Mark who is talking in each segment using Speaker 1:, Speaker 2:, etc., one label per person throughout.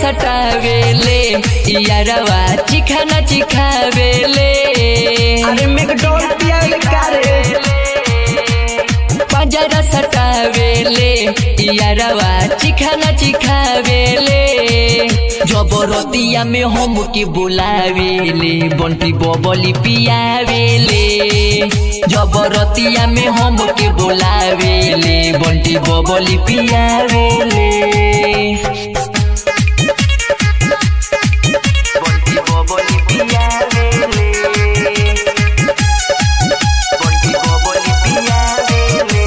Speaker 1: सटावेले यारवा चिखाना चिखावेले
Speaker 2: अरे मैकडॉल पियाले कारे
Speaker 1: पंजरा सटावेले यारवा चिखाना चिखावेले जबरतिया में हम के बुलावेले बंटी बबली पियावेले जबरतिया में हम के बुलावेले बंटी बबली पियावेले बंटी बबली पियावेले बंटी बबली पियावेले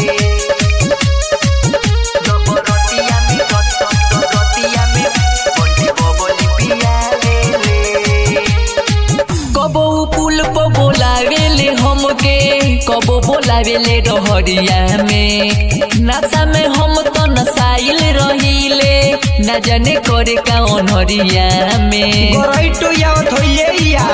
Speaker 1: जबरतिया में जबरतिया में बंटी बबली पियावेले कबो पुल पर बोलावेले हमके कबो बोलावेले रहरिया में नशा में हम तो नसाइल रहिले न जाने करे का अनहरिया में
Speaker 2: गोराइटो यावत होइए या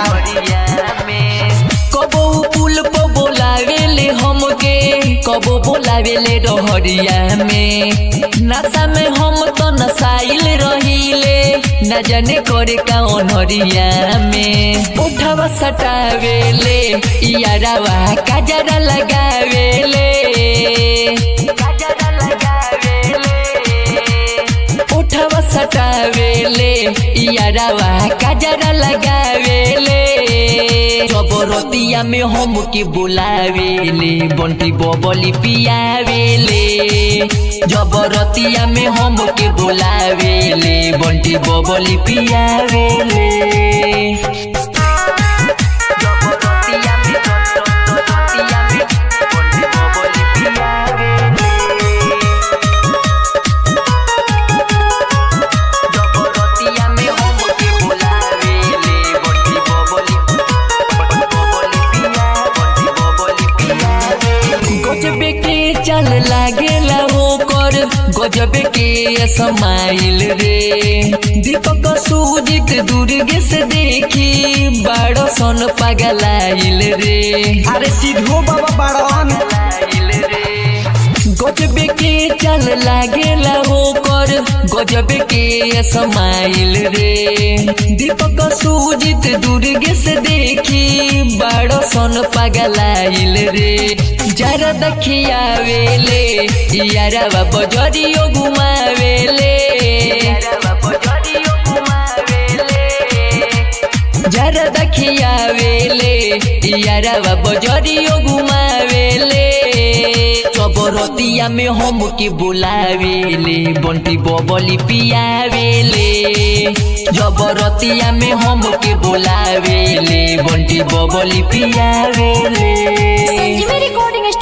Speaker 1: कबो पुल पर बोलावेले हमके कबो बोलावेले रहरिया में नशा में हम तो नसाइल रहिले न जाने करे का अनहरिया में उठवा सटावेले यारावा काजरा लगावेले काजरा लगावेले उठवा सटावेले यारावा काजरा लगावेले जबरतिया में हम के बुलावेले बंटी बबली पियावेले जबरतिया में हम के बुलावेले बंटी बबली पियावेले जबरतिया में जबरतिया में बंटी बबली पियावेले जबरतिया में हम के बुलावेले बंटी बबली बबली पिया बंटी बबली पिया गजबे के चल लागेला हो कर गजबे के समाइल रे दीपक सूजित दुर्गे से देखी बड़ सन पगलाइल रे
Speaker 2: अरे सिद्धो बाबा बाड़न
Speaker 1: गजबे के चल लागेला हो कर गजबे के समाइल रे दीपक सूजित दुर्गे से देखी बड़ सन पगलाइल रे जरा दखियावेले यारवा बजरियो घुमावेले जरा दखियावेले यारवा बजरियो घुमावेले जबरतिया में हम के बुलावेले बंटी बबली पियावेले जबरतिया में हम के बुलावेले बंटी बबली पियावेले
Speaker 3: संजीवनी रिकॉर्डिंग